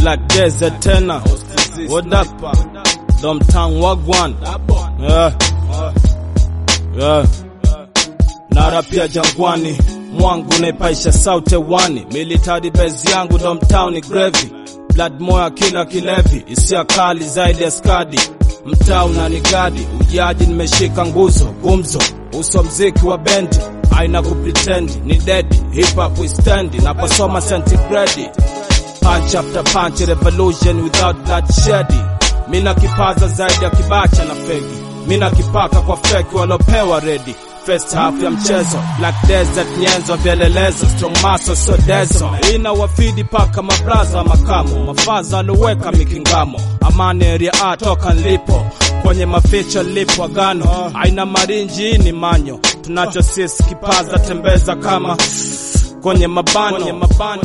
Black Desert tena. What up? Domtown Wagwan. Yeah. Yeah. Nara pia jangwani mwangu naipaisha sauti wani military base yangu Domtown ni gravy blood moya kila kilevi isia kali zaidi ya skadi mtaa unanigadi ujaji nimeshika nguzo gumzo uso mziki wa bendi aina kupretendi ni dedi hip hop we stand naposoma centigrade punch after punch revolution without bloodshed mina kipaza zaidi ya kibacha na fegi mina kipaka kwa feki walopewa redi first half ya mchezo black desert nyenzo vielelezo strong muscle so dezo ina wafidi paka mabraza makamo mafaza aloweka mikingamo amani area A toka nlipo kwenye maficho lipo agano aina marinji ni manyo tunacho sisi kipaza tembeza kama kwenye mabano, kwenye mabano.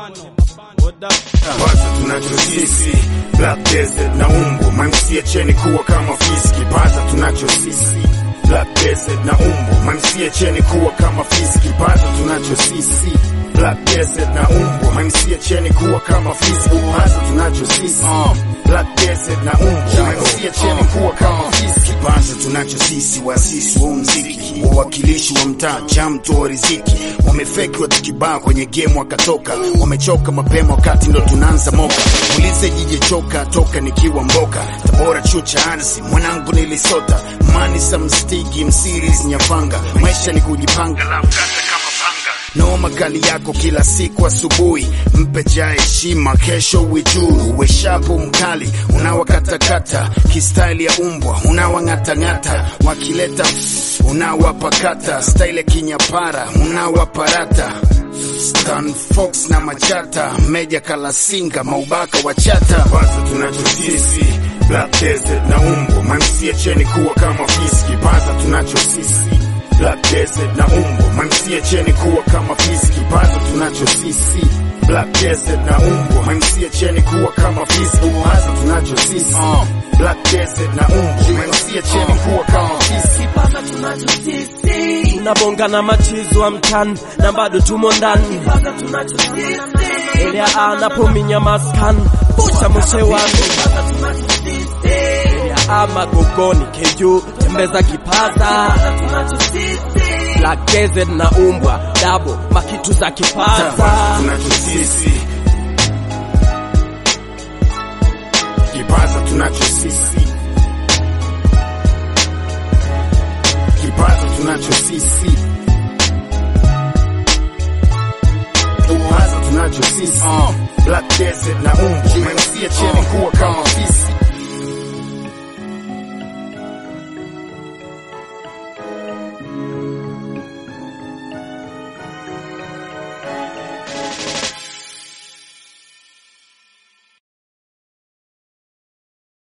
What up? Kwanza tunacho sisi Black Desert na umbo mamsie cheni kuwa kama fisi kipaza tunacho sisi Black Desert na umbo mamsie cheni kuwa kama fisi kipaza tunacho sisi Black Desert na umbo mamsie cheni kuwa kama fisi kipaza tunacho sisi Black Desert na umbo mamsie cheni kuwa kama fisi kipaza tunacho sisi wasisi wa mziki wawakilishi wa mtaa chamto wa riziki wamefeki watu kibaa kwenye game wakatoka wamechoka mapema wakati ndo tunaanza moka ulize jije choka toka nikiwa mboka tabora chuo cha arsi mwanangu nilisota mani samstigi msiris nyafanga maisha ni kujipanga la mkata kama panga noma kali yako kila siku asubuhi mpe ja heshima kesho wijuu uwe shapu mkali unawakatakata kistaili ya umbwa unawang'atang'ata wakileta unawapakata staile kinyapara unawaparata Stan Fox na Machata, Meja Kalasinga, Maubaka Wachata. Kwanza tunacho sisi Black Desert na umbo, mamsie cheni kuwa kama fisi. Kipaza tunacho sisi Black Desert na umbo, mamsie cheni kuwa kama fisi. Kipaza tunacho sisi Black Desert na umbo, mamsie cheni kuwa kama fisi. Kipaza tunacho sisi Black Desert na umbo, mamsie cheni kuwa kama fisi. Kipaza tunacho sisi, tunabonga na machizo wa mtani na bado tumo ndani kipaza tunacho sisi, elea anapominya maskan pusha moshe wangu kipaza tunacho sisi, elea ama gogoni keju tembeza kipaza kipaza tunacho sisi, Black Desert na umbwa dabo makitu za kipaza tunacho sisi kipaza tunacho sisi kipaza tunacho sisi kipaza tunacho sisi Black Desert na umbo mamsie cheni kuwa kama fisi